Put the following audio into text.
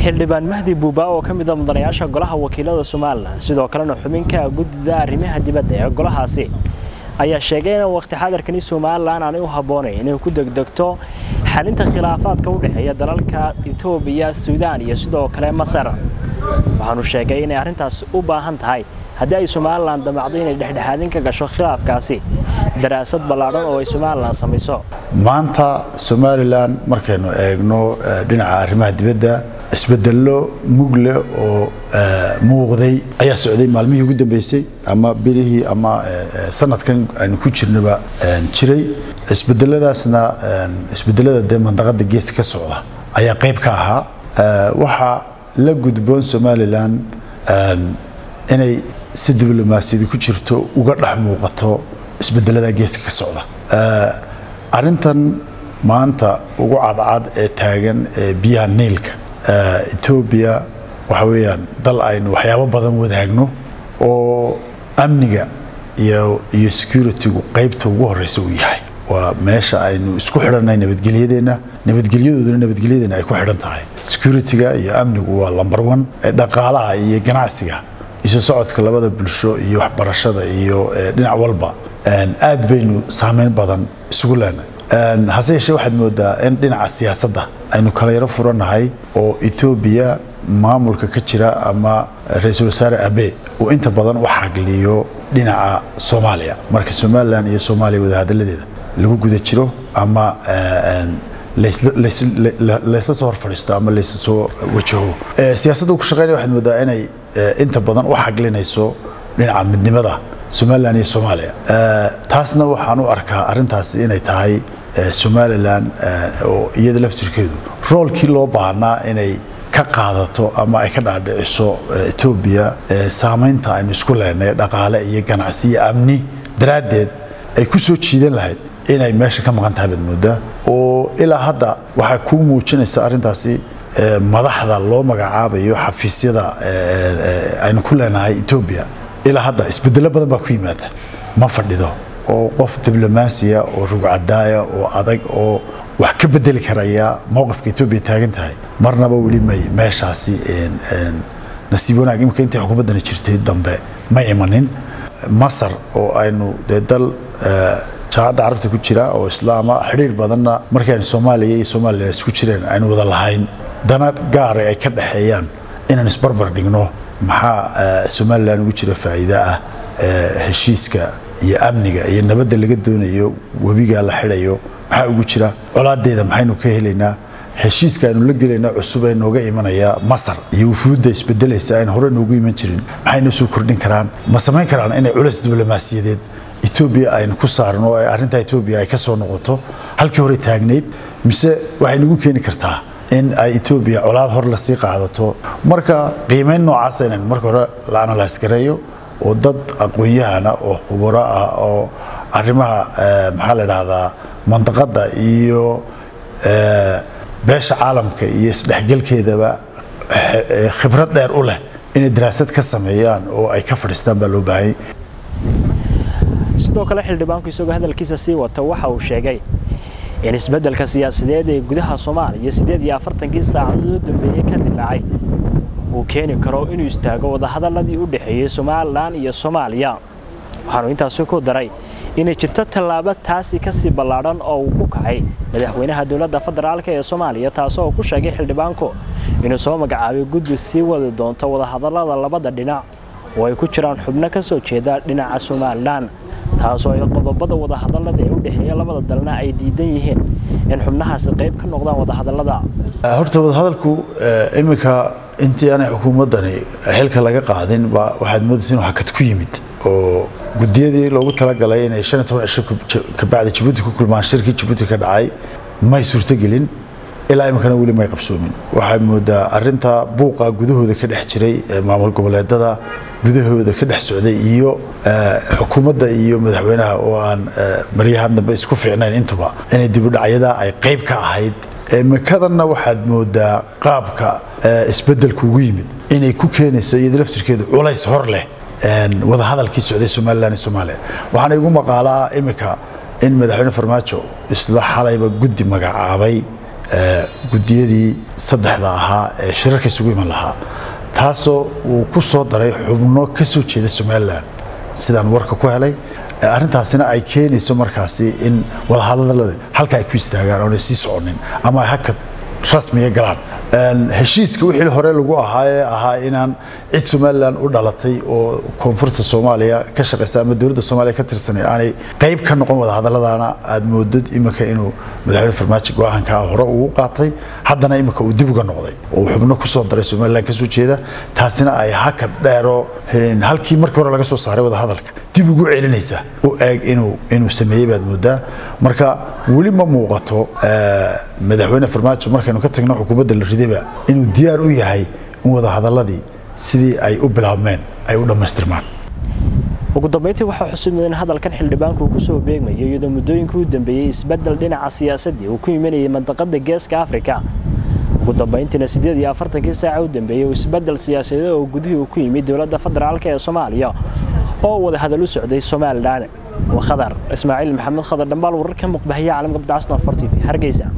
xildhibaan mahdi buuba oo ka mid a mudanayaasha golaha wakiilada somalilan sidoo kalena xubinka guddida arrimaha dibadda ee golahaasi ayaa sheegay in waqti xadarkani somalilan aanay u habboonayn inay ku degdegto xalinta khilaafaadka u dhexeeya dalalka etoobiya suudaan iyo sidoo kale masar waxaanu sheegay inay arrintaas u baahan tahay haddii ay somalilan damacdo inay dhexdhexaadin ka gasho khilaafkaasi daraasad ballaadhan oo ay somalilan samayso maanta somalilan markaynu eegno dhinaca arrimaha dibadda isbedello mugle oo muuqday ayaa socday maalmihii ugu dambeysay ama bilihii ama sanadkan aynu ku jirnaba jiray isbedeladaasna isbedelada dee mandaqada geeska ka socda ayaa qayb ka ahaa waxaa la gudboon somalilan inay si diblomaasiyadi ku jirto uga dhex muuqato isbedelada geeska ka socda arintan maanta ugu cadcad ee taagan ee biyaha niilka etoobiya waxa weeyaan dal aynu waxyaabo badan wadaagno oo amniga iyo iyo securitygu qaybta ugu horeysa uu yahay waa meesha aynu isku xidhanay nabadgelyadeenna nabadgelyadooduna nabadgelyadeenna ay ku xidhan tahay securityga iyo amnigu waa lamber one dhaqaalaha iyo ganacsiga isu socodka labada bulsho iyo waxbarashada iyo dhinac walba aad baynu saameyn badan isugu leenahay hase yeeshee waxaad moodaa in dhinaca siyaasadda aynu kala yaro furannahay oo etoobiya maamulka ka jira ama ra-iisul wasaare abe uu inta badan u xagliyo dhinaca soomaaliya marka somalilan iyo soomaaliya wadahadaladeeda lagu guda jiro ama laysla soo hor fadhiisto ama laysla soo wajaho siyaasadda ku shaqeynaya waxaad moodaa inay inta badan u xaglinayso dhinaca midnimada somalilan iyo soomaaliya taasna waxaan u arkaa arrintaasi inay tahay somalilan oo iyada laftirkeedu roolkii loo baahnaa inay ka qaadato ama ay ka dhaadhiciso etoobiya saamaynta aynu isku leenay dhaqaale iyo ganacsi iyo amni daraaddeed ay ku soo jiidan lahayd inay meesha ka maqan tahay baad moodaa oo ilaa hadda waxay kuu muujinaysa arrintaasi madaxda loo magacaabayo xafiisyada aynu ku leenahay etoobiya ilaa hadda isbedelo badan baa ku yimaada ma fadhido oo qof diblomaasiya oo rugcadaaya oo adag oo wax ka bedeli karaya mowqifka etoobiya taagan tahay marnaba weli may meeshaasi nasiib wanaag imika intii xukuumaddani jirtay dambe ma imanin masar oo aynu dee dal jaamacadda carabta ku jira oo islaama xidhiir badanna markii aynu soomaaliya iyo somalilan isku jireen aynu wada lahayn dana gaara ay ka dhexeeyaan inaan isbarbar dhigno maxaa somalilan ugu jira faa'iide ah heshiiska iyo amniga iyo nabadda laga doonayo webiga la xidhayo maxaa ugu jira colaadeeda maxaynu ka helaynaa heshiiska aynu la gelayna cusub ee nooga imanaya masar iyo wufuudda isbedelaysa aynu hore noogu iman jirin maxaynu soo kordhin karaan ma samayn karaan inay culays diblomaasiyadeed etoobiya aynu ku saarno oo arrinta etoobiya ay ka soo noqoto halkii hore taagnayd mise waxay nagu keeni kartaa in ay etoobiya colaad hor lasii qaadato marka qiimeyn noocaasa inaan marka hore la analyse gareeyo oo dad aqoon-yahana oo khubaro ah oo arrimaha maxaa la idhaahdaa mandaqadda iyo beesha caalamka iyo isdhexgelkeedaba khibrad dheer u leh inay daraasad ka sameeyaan oo ay ka fadhiistaan baa loo baahanya sidoo kale xildhibaanku isagoo hadalkiisa sii wata waxa uu sheegay in isbeddelka siyaasadeed ee gudaha soomaaliya siddeed iyo afartankii saacadood u dambeeyey ka dilaacay uu keeni karo inuu istaago wadahadalladii u dhexeeyey somalilan iyo soomaaliya waxaanu intaasi ku daray inay jirto tallaabo taasi ka sii ballaadhan oo uu ku kacay madaxweynaha dowladda federaalk ee soomaaliya taasoo ku sheegay xildhibaanku inuu soo magacaabay guddi sii wadi doonto wadahadallada labada dhinac oo ay ku jiraan xubno ka soo jeeda dhinaca somalilan taasoo ay qodobada wadahadallada ee u dhexeeya labada dalna ay diidan yihiin in xubnahaasi qayb ka noqdaan wadahadallada horta wadahadalku iminka intii aanay xukuumaddani xilka laga qaadin ba waxaad moodaysa inuu hakad ku yimid oo gudiyadii loogu talagalay inay shan iyo toban cisho kabacdi jabuuti ku kulmaan shirkii jabuuti ka dhacay may suurtogelin ilaa iminkana weli may qabsoomin waxaad moodaa arinta buuqa gudahooda ka dhex jiray maamul goboleedada gudahooda ka dhex socday iyo xukuumadda iyo madaxweynaha oo aan maryahan dambe isku fiicnayn intuba inay dibudhacyada ay qayb ka ahayd makadanna waxaad moodaa qaabka isbedelku ugu yimid inay ku keenayso iyada laftirkeedu culays hor leh wadahadalkii socday somalilan iyo soomaaliya waxaana igu maqaalaa imika in madaxweyne farmaajo isla xalayba guddi magacaabay guddiyadii saddexda ahaa ee shirarka isugu iman lahaa taasoo uu ku soo daray xubno ka soo jeeda somalilan sidaan warka ku helay arrintaasina ay keenayso markaasi in wadahadalada halka ay ku istaagaan oonay sii soconin ama ay hakad rasmiga galaan heshiiska wixii hore lagu ahaa ee ahaa inaan cid somalilan u dhalatay oo koonfurta soomaaliya ka shaqaysa ama dowladda soomaaliya ka tirsanay aanay qayb ka noqon wadahadaladana aad moodid iminka inuu madaxweyne farmaajo go-aankaa hore uu qaatay haddana iminka uu dib uga noqday oo xubno kusoo daray somalilan ka soo jeeda taasina ay hakad dheero halkii markii hore laga soo saaray wadahadalka dib ugu celinaysa u eeg inuu inuu sameeyey baad moodaa marka weli ma muuqato madaxweyne farmaajo markaynu ka tagno xukuumadda la ridayba inuu diyaar u yahay in wadahadaladii sidii ay u bilaabmeen ay u dhammaystirmaan ugu dambeyntii waxaa xusid mudan hadalkan xildhibaanku uu kusoo beegmayo iyadoo muddooyinkii u dambeeyey isbeddel dhinaca siyaasaddii uu ku imanayay mandaqada geeska afrika ugu dambeyntiina siddeed iyo afartankii saaca u dambeeyey uu isbeddel siyaasadeed oo gudihii uu ku yimid dowladda federaalka ee soomaaliya oo wada hadal u socday somalilan waa khadar ismaaciil maxamed khadar dhambaal wararka muqbahiya caalamka badcasna fort v hargeysa